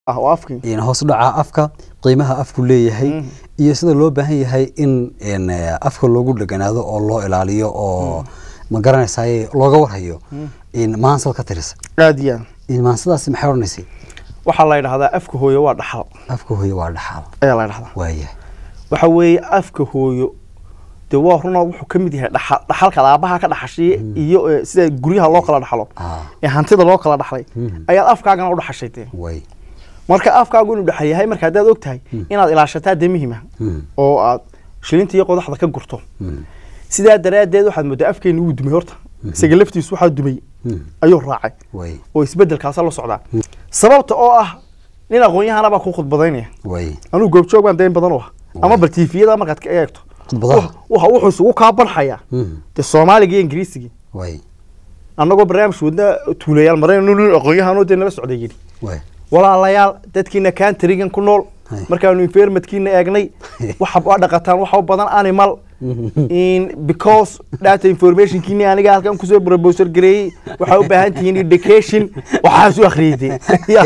ah oo afkii in hoos u dhaca afka qiimaha afku leeyahay iyo sida loo baahan yahay in in eh, afka loogu dheganaado oo loo ilaaliyo oo ma garanaysaay looga warhayo in maansal ka tirisa aad iyo aad in maansadaasi maxay odhanaysay waxaa la yidhahdaa afka hooyo waa dhaxal afka hooyo waa dhaxaal ayaa la yidhahdaa waayahay waxa weeye afka hooyo dee waa runa wuxuu ka mid yahay dhaxal dhaxalka aabaha ka dhaxashay iyo eh, sida guryaha loo kala dhaxlo ah ee hantida loo kala dhaxlay Mhm. ayaad afkaagana u dhaxashay dee way marka afkaagu inuu dhaxal yahay marka haddaad og tahay inaad ilaashataa dee muhiim ah Mm. oo aad shilinta iyo qodaxda ka gurto Mm. sidaa daraaddeed waxaad moodaa afkeeni wuu dumay horta isaga laftiisu waxaa dumay Mm. ayuu raacay way oo isbedelkaasa la socdaa sababta oo ah nin aqoon-yahana baa ku khudbadaynaya way anugu goobjoog baan dayn badan u ah ama bal tiifiyada markaad ka eegto khudbadaha waxa wuxuu isugu kaa banxayaa Mm. dee soomaaliga iyo ingiriisigii way annagoo barnaamij wadna tuulayaal mareen nin aqoon-yahanoo dee nala socday yidhi way walaalayaal dadkiina kaantarigan ku nool Hay. markaanu environmentkiina eegnay waxa waa dhaqataan waxa u badan animal in because data informationkiini aniga halkan kusoo proposal gareeyey waxaa u baahan tihiin education waxaasu akhriyey dee Ya.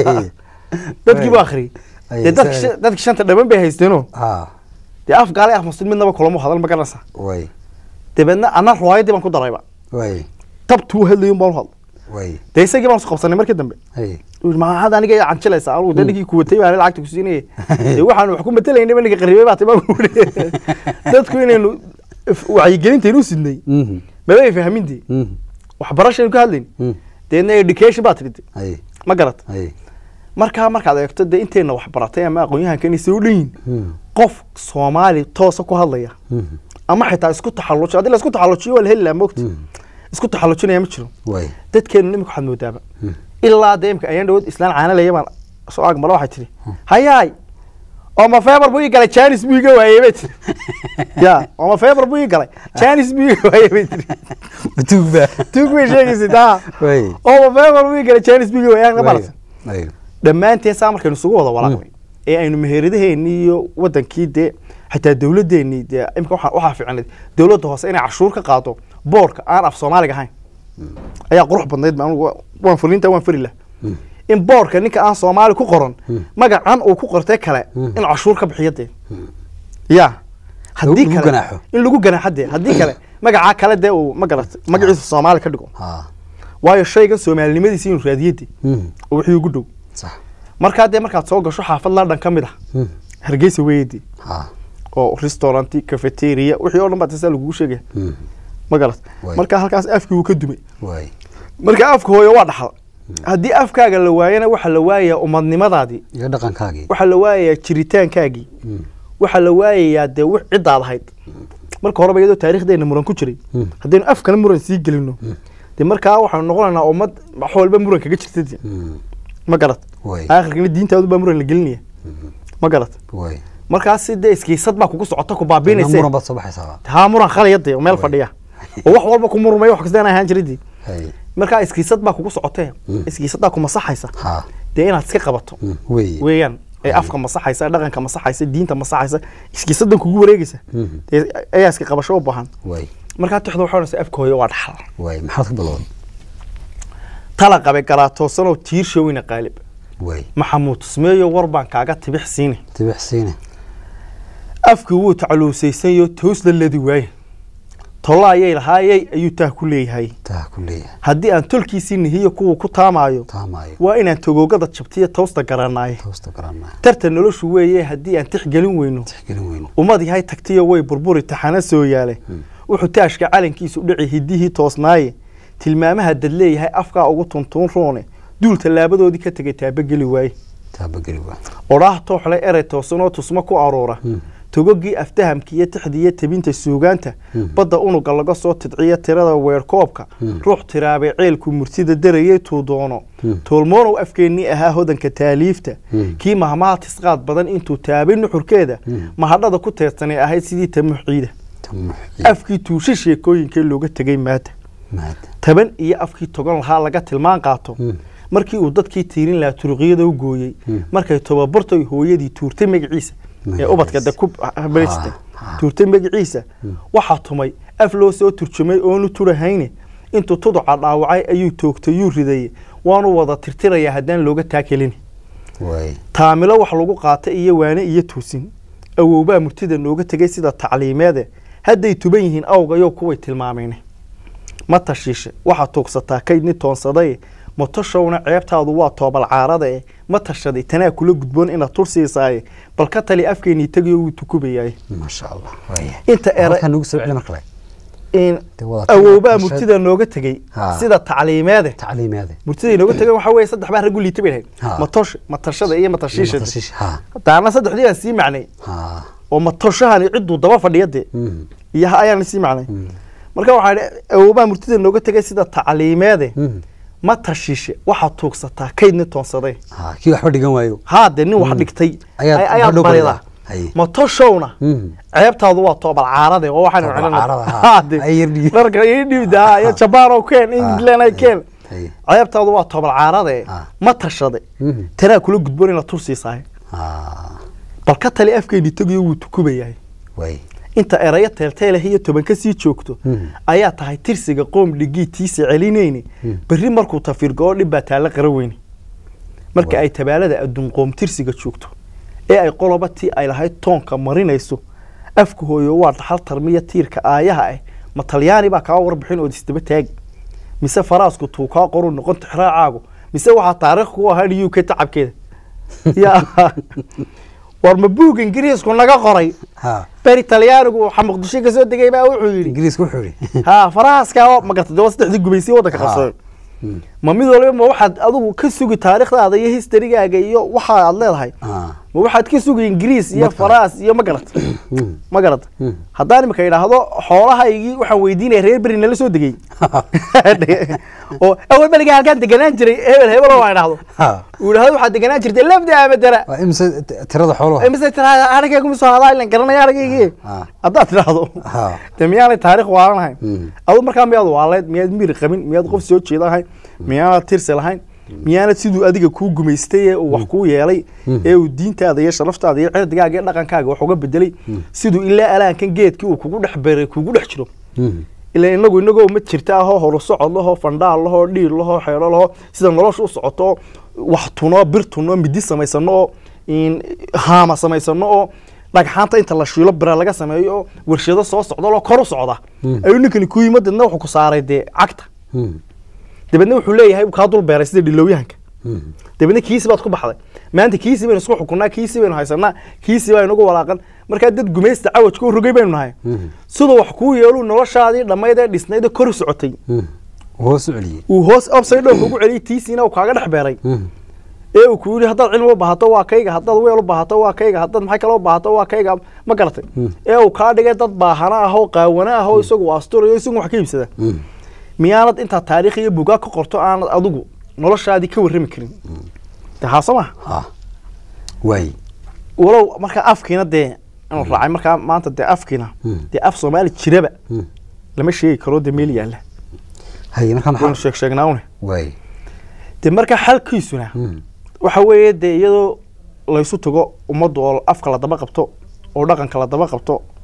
dadkii buu akhriyey Ay, dee dadki sa- shan- dadki shanta dhaban bay haysteenoo ah dee af gaale af muslim midnaba kulamo hadal ma garanaysaa way dabeedna anna riwaayadii baan ku darayba way tabtuu hadlayun baan u hadlo way dee isagii baan isu qabsanay markii dambe hay maxaad aniga ii canjilaysaa anugu dee ninkii kuwatay baan lacagta ku siinaya dee waxaan wax ku matelaynaba ninka qaribay baa timaa kuuri dadku inaynu if- wacyigelintaynu sidnay Mhm. maba ay fahmintay Mhm. waxbarashaynu ka hadlayn Mhm. deedna education baa tidhi hay ma garat hay markaa markaad eegto dee intayna wax baratay ama aqoon-yahanka inay soo dhan yihin Mhm. qof soomaali toosa ku hadlaya Mhm. ama xitaa isku taxallujiyo haddii la isku taxallujiyo waa la heli lahaa moogta isku taxallujinaya ma jiro way dadkeenu nimika waxaad moodaaba ilaa dee imka ayaan dhawood islaan caanalaya baan soo ag mara waxay tihi hayaay oma feebar buu ii galay janis buu iga waayey bay tiri ya oma feebar buu ii galay janis buu iga waayey bay tiri batuugba tuug bay sheegaysa taa way oma feebar buu ii galay janis buu iga waayey aan way qabalata way dhammaanteen saa markaynu isugu wada walaaqnay ee aynu meheradaheennii iyo wadankii dee xitaa dowladeennii dee imika waxaa waxaa fiicnayd dowladda hoose inay cashuur ka qaado boorka aan af soomaaliga ahayn ayaa qurux badnayd ba anugu wa- waan fulinta waan fari lah in boorka ninka aan soomaali ku qoran magacan uu ku qortay kale in cashuur ka bixiyo dee ya haddii lagu kale ganaaxo. in lagu ganaaxo dee haddii kale magacaa kale dee uu ma garat magaciisa soomaali ka dhigo ha waayo shaygan soomaalinimadiisa inuu raadiyadii Mhm. oo wixii ugu dhow sax markaa dee markaad soo gasho xaafad london ka mid ah Mhm. hargeysa weeyadii ha oo restauranti cafeteria wixii oo dhan baa tasaa lagugu sheegaya Mhm. ma garat Waay. marka halkaas afkii wuu ka dumay way marka afka hooyo waa dhaxal haddii afkaaga la waayana waxaa la waayayaa umadnimadaadii iyo dhaqankaagii waxaa la waayayaa jiritaankaagii Mhm. waxaa la waayayaa dee wix ciddaad ahayd marka horeba iyadoo taariikhdeena muran ku jiray Mm. haddaynu afkana muran sii gelino dee markaa waxaanu noqonaynaa ummad wax walba muran kaga jirta dee. Mhm. ma garat way aakhirkana diintaadu baa muran la gelinaya ma garat way markaas dee iskiisad baa kugu socota ku Ina baabiinaysa muran baad soo baxaysaa haa muran khalaya dee oo meel fadhiya oo wax walba ku murmay wax kasta aan ahaan jiridii hay markaa iskiisad baa kugu socotee Mm. iskiisadaa ku masaxaysa ha dee inaad iska qabato Mhm. way weeyaan ee afka masaxaysa dhaqanka masaxaysa diinta masaxaysa iskiisadan kugu wareegaysa Mhm. dee ayaa iska qabasho u baahan way markaa tixda waxay odhanaysaa afka hooyo waa dhaxal way maxaad ka bilowday tala qabe garaatoosanoo tiirshowina qaalib way maxamuud tusmeeyo war baan kaaga tibix siine tibixsiine afkii wuu tacluusaysanyo toos la ladi waaye tolla ayay lahaayey ayuu taah ku leeyahay taa ku leeyahay haddii aan tolkiisii nihiyo kuwa ku taamaayo taamaayo waa inaan togoogada jabtiyo toosta garanaaye toosta garanaa tartan noloshu weeye haddii aan tixgelin weyno tixgelin weyno ummad yahay tagtiyo way burburi taxana soo yaale wuxuu taashka calankiisu dhici hidihii toosnaaye tilmaamaha dad leeyahay afkaa ugu tuntuun roone duul tallaabadoodii ka tegay taabageli waaye taabageli waa odhaah tooxle erey toosanoo tusmo ku aroora togogii aftahamka iyo tixdiiyo tebinta suugaanta badda unuga laga soo tidciyo tirada weerkoobka ruux tiraabay ceelku murtida darayay tuu doono toolmoonow afkeennii ahaa hodanka taaliifta kii mahmaha tisqaad badan intuu taabay nuxurkeeda mahadhada ku teedsanay ahayd sidii tamuux ciida tamuxi afkii tuusha sheekooyinkee looga tegay maata maada taban iyo afkii togan lahaa laga tilmaan qaato markii uu dadkii tiirin lahaa turuqyada u gooyey markay tobabartoy hooyadii tuurtay magaciisa ee ubadka de ku habaysatay tuurtay magaciisa waxaa tumay af loo soo turjumay oonu turahayne intuu tuduca dhaawacay ayuu toogtay yuu ridayey waanu wada tirtirayaa haddaan looga taakelin waay taamilo wax lagu qaata iyo waane iyo toosin awowbaa murtida nooga tegay sida tacliimeede hadday tuban yihiin awgayo kuway tilmaameen ma tashiishe waxaad tuugsataa kaydni toonsaday matoshowna ceebtaadu waa toobal caarada eh ma tashaday tanaa kula gudboon inaad tul siisaaye bal ka tali afkeenii tegayo wuu tukubayaay maasha allah waay inta era halkan nagu soo celi mar kale in Dee wada- awowbaa bulshada- murtida nooga tegey Ha. sida tacliimeede tacliimeede murtiday nooga tegeen waxaa weeye saddex baa raggu liita bay lahayd Ha. matosh matashada iyo matashiisha Matashiish, ha daana saddexdii baan sii macnay ha oo matoshahani cidduu daba fadhiya dee Mhm. iyo ha ayaan sii macnay Mhm. marka waxaa idhi awowbaa murtida nooga tegay sida tacliimeede Mhm. ma tashiishe waxaad tuugsataa kaydni toonsaday ha kii waxba dhigan waayo haa dee nin wax dhigtay Ayaad- ay- ayaad hadhow baridaa baridaa. Haye. matoshowna Mhm. ceebtaadu waa toobal caarade oo waxaan Toobal celina- caarada, ha. Haa, dee. Ay yar dhigi. dharka ii dhiibda iyo jabaan oo keen england ay keen Haye. ceebtaadu waa toobal caarade Ha. ma tashade Mhm. tanaa kula gudboon inaad tur siisaay ha bal ka tali afkeeni tegayo wuu tukubayahay waay inta erayo teelteeleh iyo toban ka sii joogto Mhm. ayaa tahay tirsiga qoom dhigii tiisa celinayni Mhm. berri markuu tafirgo dhib baa taalla qara weyne marka Waa. ay tabaalada adduun qoom tirsiga joogto ee ay qoloba tii ay lahayd toonka marinayso afka hooyo waa dhaxal tarmiya tiirka aayaha ah ma talyaani baa kaa warbixin ood isdaba taagi mise faraasku tuu kaa qoru noqon tixraacaagu mise waxaa taariikh ku ahaan u k tacabkeeda ya war ma buug ingiriisku naga qoray ha beri talyaanigu waxaa muqdisho ka soo degay baa wuxuu yidhi ingiriiska wuxuu yidhi ha farahaaska oo magarta daba saddexdii gubaysay waddanka Ha. qabsaday Mhm. ma mid waliba ma waxaad adigu ka sugi taariikhdaada iyo historygaaga iyo waxa aad leedahay ha ma waxaad ka sugi ingiriis iyo Mad kale. faraas iyo ma garata Mhm. ma garata Mhm. haddaan imika idhaahdo xoolahaygii waxaan weydiinaya reer beri nala soo degay oo awal beriga halkaan deganaan jiray hebel hebel oo aan idhaahdo ha uu idhahdo waxaad deganaan jirtay lafda amadara waa imse t- tirada xooluhu mise tiraa arigaygu misoo hadaa ilan garanaya arigaygii Ha. haddaad tidhaahdo ha de miyaanay taariikh waalanahayn Mhm. adu markaa miyaad waaleed miyaad miir qabin miyaad qof soo jeeda lahayn miyaanad tirsi lahayn miyaanad siduu adiga kuu gumaystay ee uu wax kuu yeelay ee uu diintaada iyo sharaftaada iyo cirdigaaga iyo dhaqankaaga wax uga bedelay siduu ilaa alaankan geedkii uu kugu dhex beeray kugu dhex jiro Mhm. ilaa inagu inagoo ma jirta ahoo horusocod lahoo fandhaal lahoo dhiir lahoo xeero lahoo sida nolosha u socoto wax tuno bir tuno midi samaysano oo in haama samaysano oo dhagxaanta inta la shiilo bira laga sameeyo oo warshado soo socda loo kor u socda ayuu ninkani ku yimid dadna wuxuu ku saaray dee cagta Mhm. dabeedna wuxuu leeyahay kaa dul beeray sida dhilowyahanka Mhm. dabeedna kiisi baad ku baxday maanta kiisi baynu isku xukunaa kiisi baynu haysanaa kiisi baa inagu walaaqan markaa dad gumaysta cawajka u rogay baynu nahay Mhm. siduu wax kuu yeelu noloshaadii dhammayd ee dhisnayd ee kor u socotay Mhm. hoos u celiyey uu hoos upside down kugu celiyay tiisiina uu kaaga dhex beeray Mhm. ee uu ku yidhi haddaad cilmi u baahato waa kayga haddaad weel u baahato waa kayga haddaad maxay kale u baahato waa kayga ma garatay ee uu kaa dhigay dad baahana ah oo qaawana ah oo isagu asturayo isagu wax ka iibsada Mhm. miyaanad intaa taariikh iyo bugaa ka qorto aanad adigu noloshaadii ka warrami karin de haa soo maha ha waay walow markaa afkiina dee inuu raacay markaa maanta dee afkiina Mm. dee af soomaali jiraba Mhm. lama sheegi karo dee meel yaalla haye markaa waynu maxaa sheeg sheegnaawne waay dee markaa xalkiisuna Mhm. waxa weeye dee iyadoo laysu tago ummaddu oo afka la daba qabto oo dhaqanka la daba qabto